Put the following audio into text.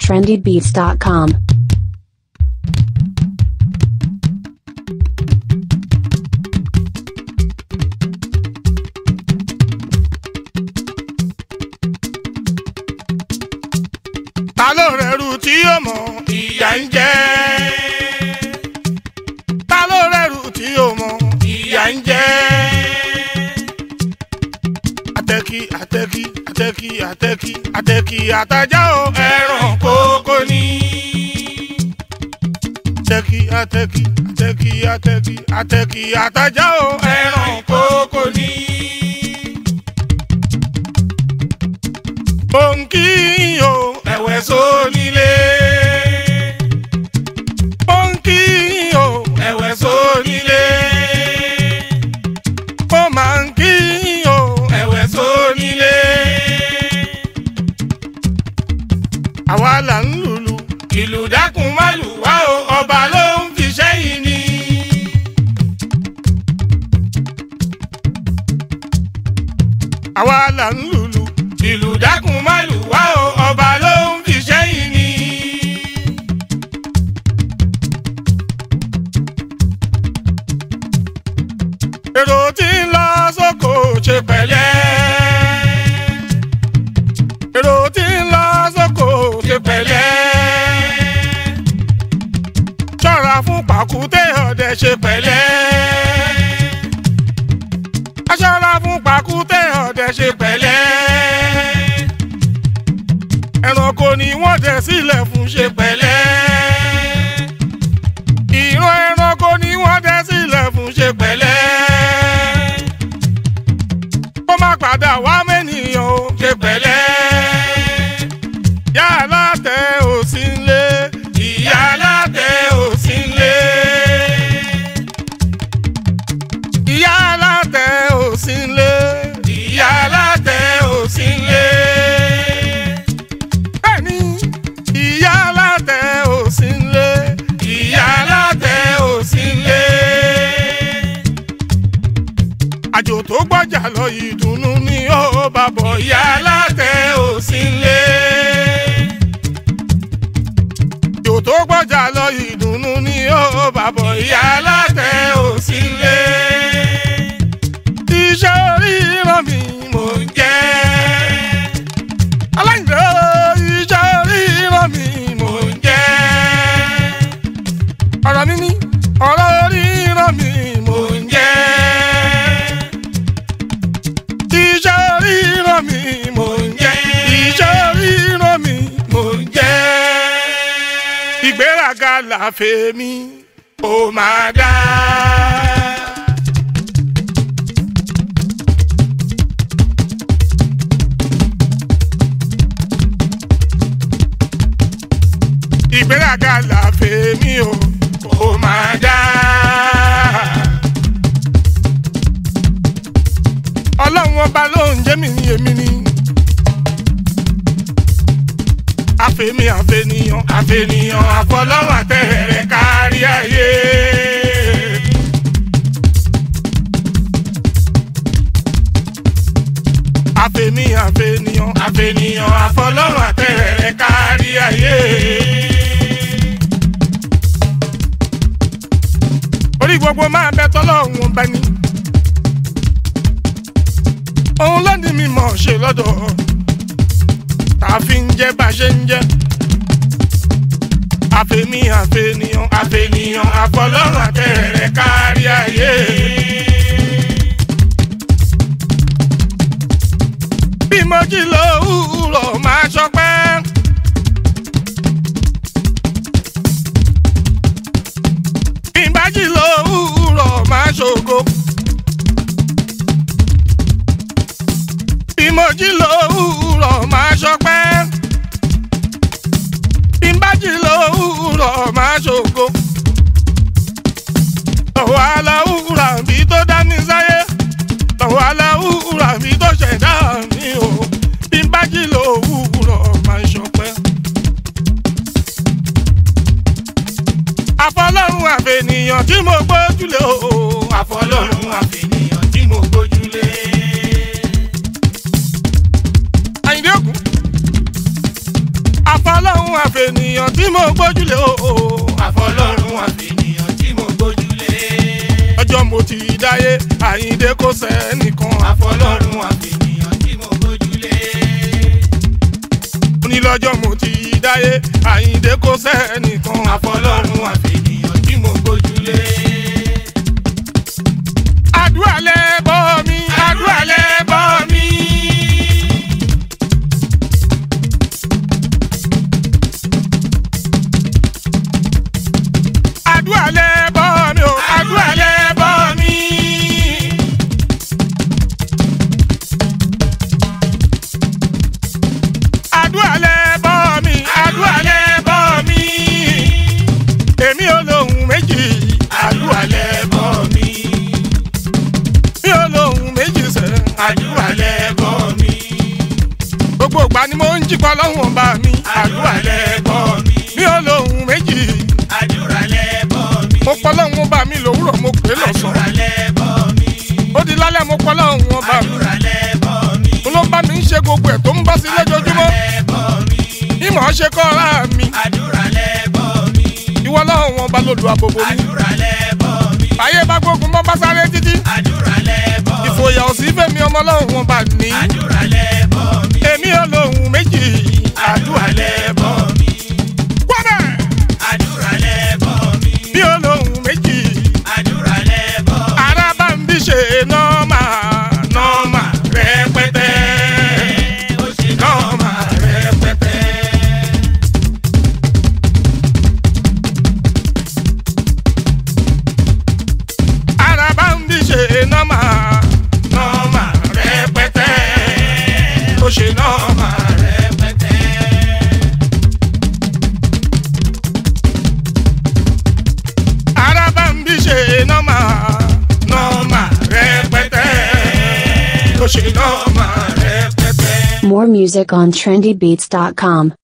trendybeats.com. ta ló rẹrù tí yóò mọ ìyà ń jẹ ta ló rẹrù tí yóò mọ ìyà ń jẹ àtẹkí àtẹkí àtẹkí àtẹkí àtẹkí àtajà o ẹran kókó ni àtẹkí àtẹkí àtẹkí àtẹkí àtẹkí àtajà o ẹran kókó ni. Bọ́ǹkì o, ẹ̀wẹ̀ sónílé. Bọ́ǹkì o, ẹ̀wẹ̀ sónílé. Ó máa ń kí o, ẹ̀wẹ̀ sónílé. Àwa là ń lùlù, ìlù dákun má lù wá o, ọba ló ń fi sẹ́yìn ni. Àwa là ń lùlù, ìlù dákun má lù wá o, ọba ló ń fi sẹ́yìn ni. èrò tí ń lọ sóko ṣe pẹ̀lẹ́. èrò tí ń lọ sóko ṣe pẹ̀lẹ́. ṣọ́ra fún pàkúté ọdẹ ṣe pẹ̀lẹ́. a ṣọ́ra fún pàkúté ọdẹ ṣe pẹ̀lẹ́. ẹranko ni wọ́n dẹ sílẹ̀ fún ṣe pẹ̀lẹ́. ìran ẹranko ni wọ́n dẹ sílẹ̀ fún ṣe pẹ̀lẹ́ kó má padà wá mẹ́nìyàn o ṣe pẹ̀lẹ́. Ìyá alátẹ ò sí nlé. Ìyá alátẹ ò sí nlé. Ìyá alátẹ ò sí nlé. Ìyá alátẹ ò sí nlé. Bẹ́ẹ̀ni, ìyá alátẹ ò sí nlé. Ìyá alátẹ ò sí nlé àjò tó gbọ́jà lọ ìdùnnú ni ó bá bọ̀ ìyá alátẹ ò sí nlé. àjò tó gbọ́jà lọ ìdùnnú ni ó bá bọ̀ ìyá alátẹ ò sí nlé. iṣẹ́ oríran mi mò ń jẹ́. aláìlẹ́ iṣẹ́ oríran mi mò ń jẹ́. ọ̀rọ̀ mi ní ọ̀rọ̀ oríran mi mò ń jẹ́ iṣẹ́ ríran mi mò ń jẹ́. iṣẹ́ ríran mi mò ń jẹ́. ìgbéraga làfẹ́ mi ó máa dá. ìgbéraga làfẹ́ mi ó ó máa dá. ọlọ́run ọba ló ń jẹ́ mi ní èmi ni. àfẹ̀mí àfẹ̀nìyàn àfẹ̀nìyàn àfọlọ́run àtẹ̀rẹ̀ kárí ayé. àfẹ̀mí àfẹ̀nìyàn àfẹ̀nìyàn àfọlọ́run àtẹ̀rẹ̀ kárí ayé. orí gbogbo máa bẹ tọ́lọ́run ọba ni òun ló ní mímọ̀ ṣe lọ́dọ̀ tá a fi ń jẹ́ bá a ṣe ń jẹ́ àfẹ̀mí àfẹ̀nìyàn àfẹ̀nìyàn àfọlọ́run àtẹ̀rẹ̀ kárí ayé. bí mo jí lówùúrọ̀ máa ṣọpẹ́. bí n bá jí lówùúrọ̀ máa ṣògo. bí mo jí lówùúrọ̀ máa ṣọpẹ́. bí n bá jí lówùúrọ̀ máa ṣògo. lọ́wọ́ aláwùúrà bí tó dá mi sáyé. lọ́wọ́ aláwùúrà bí tó ṣẹ̀dá mi o. bí n bá jí lówùúrọ̀ máa ṣọpẹ́. àfọlọ́run àfẹnìyàn tí mo gbójúlé o. àfọlọ́run àfẹnìyàn tí mo gbójúlé. Àyìndé Ògún. àfọlọ́hún àfẹnìyàn tí mo gbójúlé o. àfọlọ́run àfẹnìyàn tí mo gbójúlé. ọjọ́ mo ti dáyé àyíndé kò sẹ́nìkan. àfọlọ́run àfẹnìyàn tí mo gbójúlé. onílọ́jọ́ mo ti dáyé àyíndé kò sẹ́nìkan. àfọlọ́run àfẹnìyàn tí mo gbójúlé. àdúrà lẹ́bọ̀ mi àdúrà lẹ́bọ̀ mi. àdúrà lẹ́bọ̀ mi o àdúrà lẹ́bọ̀ mi. àdúrà lẹ́bọ̀ mi àdúrà lẹ́bọ̀ mi. èmi ò lóhùn méjì àdúrà lẹ́bọ̀ mi. mi ò lóhùn méjì sẹ́. àdúrà lẹ́bọ̀ mi. gbogbo ìgbà ni mo ń jípa lọ́hùn ọba mi. àdúrà lẹ́bọ̀ mi. mi ò lóhùn méjì. àdúrà lẹ́bọ̀ mi. mo pọ́ lọ́hùn ọba mi lòwúrọ̀ mo pè é àdúrà lọ́sàn-án. lẹ́bọ̀ mi. ó di lálẹ́ mo pọ́ lọ́hùn ọba mi. àdúrà lẹ́bọ̀ mi. mo ló ń bá mi ń ṣe gbogbo ẹ̀ tó ń bọ́ sí lójoojúmọ́. lẹ́bọ̀ mi. ìmọ̀ ọ́ ṣe kọ́ ara mi. àdúrà lẹ́bọ̀ mi. ìwọ lọ́hùn ọba ló lu àbòbò mi. àdúrà lẹ́bọ̀ mi. báyé bá gbógun mọ́ bá sáré títí. àdúrà lẹ́bọ̀ mi. ìfòyà ò sí fẹ́mi ọmọ lọ́hùn ọba ní. àdúrà lẹ́bọ̀ mi. èmi ò lóhùn méjì. àdúrà lẹ́bọ̀ mi. wọ́dẹ̀ àdúrà lẹ́bọ̀ mi. mi ò lóhùn méjì. àdúrà lẹ́bọ̀ mi. ara bá ń bí ṣe nọ́ọ̀mà nọ́ọ̀mà rẹpẹtẹ. ó ṣe nọ́ọ̀mà rẹpẹtẹ. ara bá ń bí ṣe nọ́ọ̀mà nọ́ọ̀mà rẹpẹtẹ. ó ṣe nọ́ọ̀mà rẹpẹtẹ. ara bá ń bí ṣe nọ́ọ̀mà nọ́ọ̀mà rẹpẹtẹ. ó ṣe nọ́ọ̀mà rẹpẹtẹ. More music on trendybeats.com.